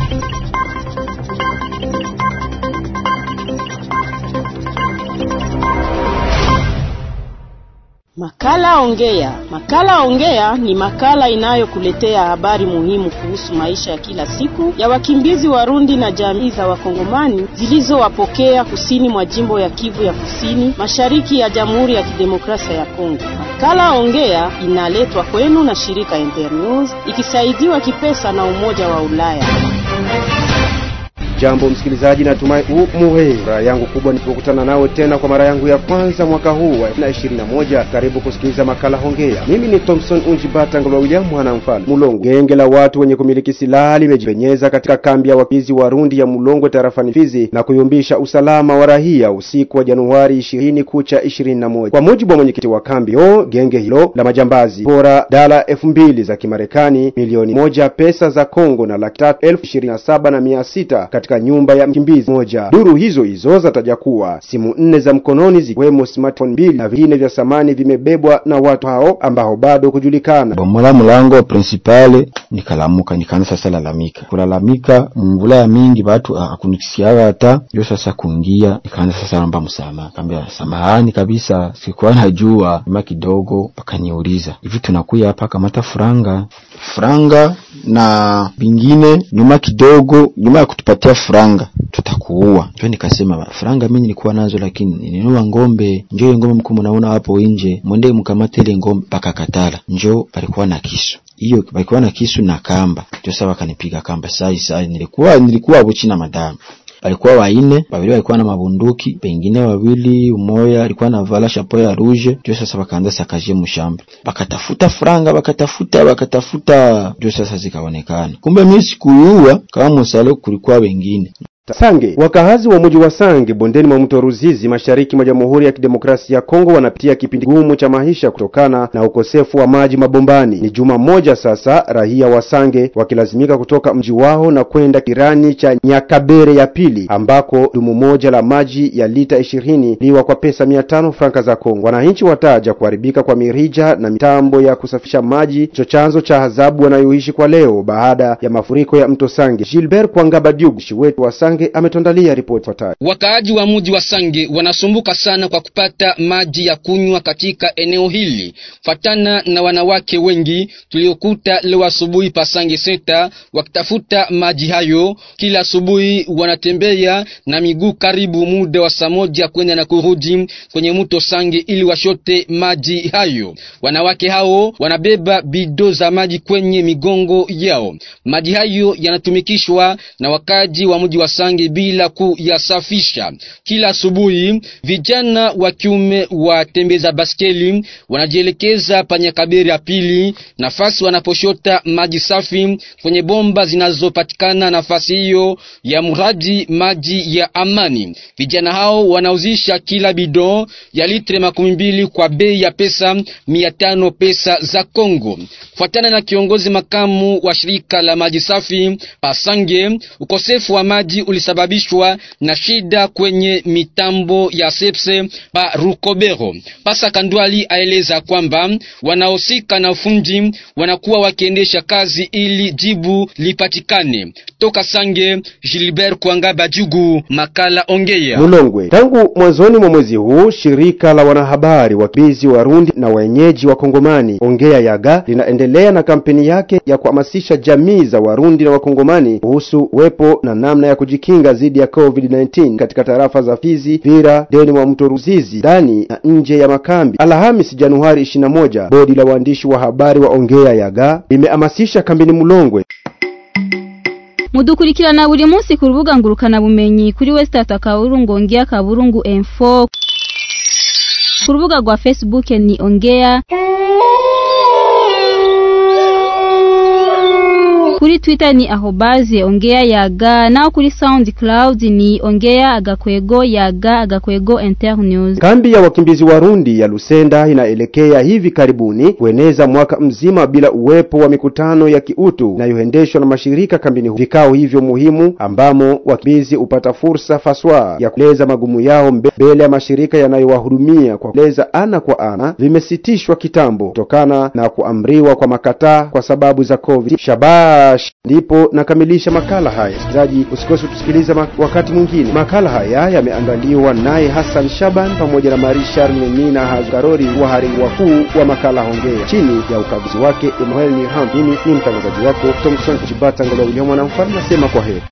Makala Ongea. Makala Ongea ni makala inayokuletea habari muhimu kuhusu maisha ya kila siku ya wakimbizi Warundi na jamii za Wakongomani zilizowapokea kusini mwa jimbo ya Kivu ya Kusini, mashariki ya Jamhuri ya Kidemokrasia ya Kongo. Makala Ongea inaletwa kwenu na shirika Internews ikisaidiwa kipesa na Umoja wa Ulaya. Jambo msikilizaji, natumai umuhe. Furaha yangu kubwa nilipokutana nawe tena kwa mara yangu ya kwanza mwaka huu wa 2021. Karibu kusikiliza makala Hongea. Mimi ni Thompson Unjibata Ngolwa William mwana mfalme Mulongo. Genge la watu wenye kumiliki silaha limejipenyeza katika kambi ya wakimbizi Warundi ya Mulongo tarafani Fizi na kuyumbisha usalama wa raia usiku wa Januari 20 kucha 21. Kwa mujibu wa mwenyekiti wa kambi o, genge hilo la majambazi bora dala elfu mbili za Kimarekani, milioni moja pesa za Kongo na laki tatu elfu ishirini na saba na mia sita katika nyumba ya mkimbizi moja. Duru hizo hizo zataja kuwa simu nne za mkononi zikiwemo smartphone mbili na vingine vya samani vimebebwa na watu hao ambao bado kujulikana. bomola mulango principale nikalamuka nikaanza sasa lalamika kulalamika mvula ya mingi batu akunikisiaga hata ndio sasa kuingia nikaanza sasa naomba msamaha kaambia samahani kabisa sikuwa najua nyuma kidogo pakaniuliza hivi tunakuya hapa kamata furanga franga na vingine nyuma kidogo nyuma ya kutupatia franga tutakuua ndio nikasema franga mimi nilikuwa nazo lakini ninunua ngombe njo ile ngombe mkuu mnaona hapo nje mwende mkamate ile ngombe pakakatala njo palikuwa na kisu hiyo palikuwa na kisu na kamba ndio sasa wakanipiga kamba sai sai nilikuwa nilikuwa buchi na madamu walikuwa waine, wawili walikuwa na mabunduki, pengine wawili, umoya alikuwa na vala shapo ya rouge. Ndio sasa wakaanza sakaje mshamba, wakatafuta franga, wakatafuta wakatafuta, ndio sasa zikaonekana. Kumbe mimi sikuyua kama msalo, kulikuwa wengine Sange. Wakahazi wa mji wa Sange bondeni mwa mto Ruzizi mashariki mwa Jamhuri ya Kidemokrasia ya Kongo wanapitia kipindi gumu cha maisha kutokana na ukosefu wa maji mabombani. Ni juma moja sasa raia wa Sange wakilazimika kutoka mji wao na kwenda kirani cha Nyakabere ya pili ambako dumu moja la maji ya lita ishirini liwa kwa pesa mia tano franka za Kongo. Wananchi wataja kuharibika kwa mirija na mitambo ya kusafisha maji cho chanzo cha adhabu wanayoishi kwa leo baada ya mafuriko ya mto Sange. Gilbert Kwangabadiugu wetu wa Sange ametondalia ripoti ifuatayo. Wakaaji wa mji wa Sange wanasumbuka sana kwa kupata maji ya kunywa katika eneo hili, fatana na wanawake wengi tuliokuta leo asubuhi pa Sange senta wakitafuta maji hayo. Kila asubuhi wanatembea na miguu karibu muda wa saa moja kwenda na kurudi kwenye mto Sange ili washote maji hayo. Wanawake hao wanabeba bido za maji kwenye migongo yao. Maji hayo yanatumikishwa na wakaaji wa mji wa Sange bila kuyasafisha. Kila asubuhi vijana wa kiume watembeza baskeli wanajielekeza Panyakaberi ya pili, nafasi wanaposhota maji safi kwenye bomba zinazopatikana nafasi hiyo ya mradi maji ya Amani. Vijana hao wanauzisha kila bidon ya litre makumi mbili kwa bei ya pesa mia tano pesa za Kongo. Fuatana na kiongozi makamu wa shirika la maji safi Pasange, ukosefu wa maji ulisababishwa na shida kwenye mitambo ya sepse pa Rukobero. Pasa Kandwali aeleza kwamba wanaosika na ufundi wanakuwa wakiendesha kazi ili jibu lipatikane. Toka Sange, Gilbert Kwanga Bajugu, makala Ongea. Mulongwe. Tangu mwanzoni mwa mwezi huu shirika la wanahabari wakimbizi Warundi na wenyeji wa Kongomani Ongea Yaga linaendelea na kampeni yake ya kuhamasisha jamii za Warundi na Wakongomani kuhusu uwepo na namna ya kujikinga dhidi ya COVID-19 katika tarafa za Fizi, Vira, deni mwa mto Ruzizi, ndani na nje ya makambi. Alhamisi Januari 21, bodi la waandishi wa habari wa Ongea Yaga limehamasisha kambini Mulongwe mudukurikirana buri munsi ku rubuga ngurukana bumenyi kuri Westata Kaburungu Ongea Kaburungu Info ku rubuga rwa Facebook ni Ongea kuri Twitter ni ahobaze ongea yaga nao kuri SoundCloud ni ongea agakwego yaga agakwego internews. Kambi ya wakimbizi Warundi ya Lusenda inaelekea hivi karibuni kueneza mwaka mzima bila uwepo wa mikutano ya kiutu inayoendeshwa na mashirika kambini. Vikao hivyo muhimu ambamo wakimbizi hupata fursa faswa ya kueleza magumu yao mbele ya mashirika yanayowahudumia kwa kueleza ana kwa ana vimesitishwa kitambo kutokana na kuamriwa kwa makataa kwa sababu za COVID. Shabaha Lubumbashi. Ndipo nakamilisha makala haya. Msikilizaji, usikose kutusikiliza ma wakati mwingine. Makala haya yameandaliwa naye Hassan Shaban pamoja na Marie Charles Nina Hagarori, wahariri wakuu wa makala Hongea, chini ya ukaguzi wake Emmanuel Niham. Mimi ni mtangazaji wako Thompson Chibata Ngolo William Mwanamfalme, nasema kwa heri.